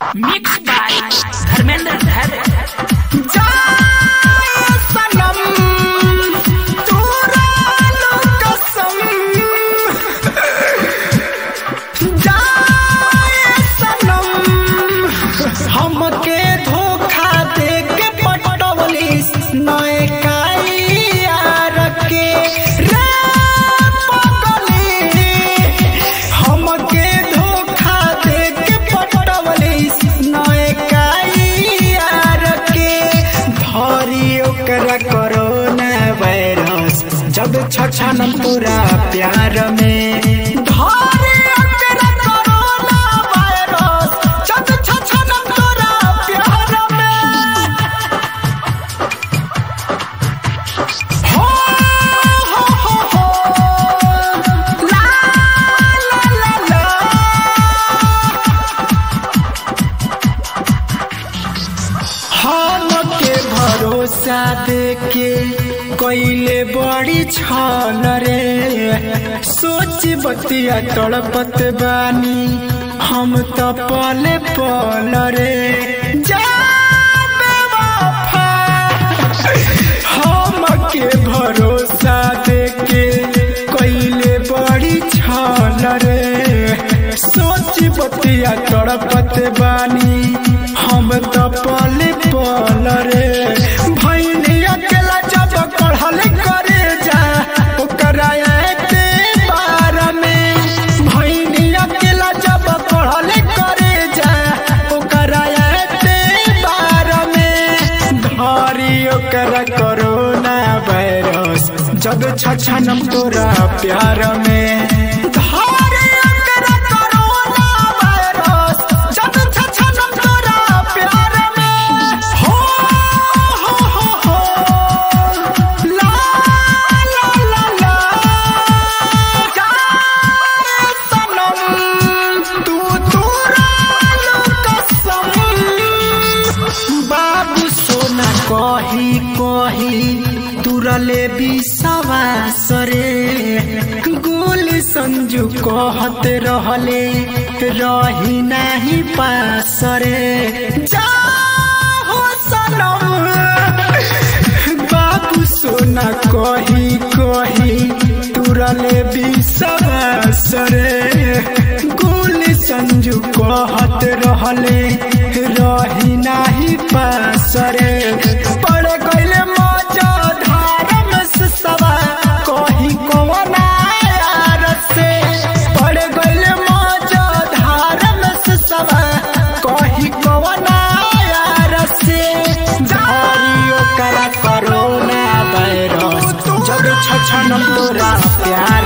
mix by Dharmendra धर हमके धोखा दे के पटवलिस नए यार के रे पगली हमके धोखा दे के पटवलिस नए यार के धरी ओकरा कोरोना वायरस जब छछन पूरा प्यार में धरी ओकरा कोरोना वायरस जब छछन पूरा प्यार में हो हो हो हो ला ला ला ला हम के भरोसा देके कोइले बड़ी छल रे सोच बतिया तड़पत बानी हम तो पले पल रे जा बेवफा हम के भरोसा देके कोइले बड़ी छल रे सोच बतिया तड़पत बानी हम तो पले पल रे भैनी अकेला जब पढ़ल करे जा ओकरा के बार में भैनी अकेला जब पढ़ल करे जा ओकरा के बार में धरी ओकरा कोरोना वायरस जब छछन तोरा प्यार में धरी ओकरा कोरोना वायरस जब छछन तोरा प्यार में हो हो हो हो ला ला ला ला जा सनम तू तोरा कसम बाबू सोना कही कही तुरले विश्वास रे गोल संजू कहत रहले रही नाही पास रे जा हो सनम बाबू सोना कही कही तुरले विश्वास रे गोल संजू कहत रहले रही नाही पास रे पड़ गइले मजा धार में से सवा कही कवना यार से पड़ गइले मजा धार में से सवा कही कवना यार से धारी ओकरा कोरोना वायरस जब छछन तोरा प्यार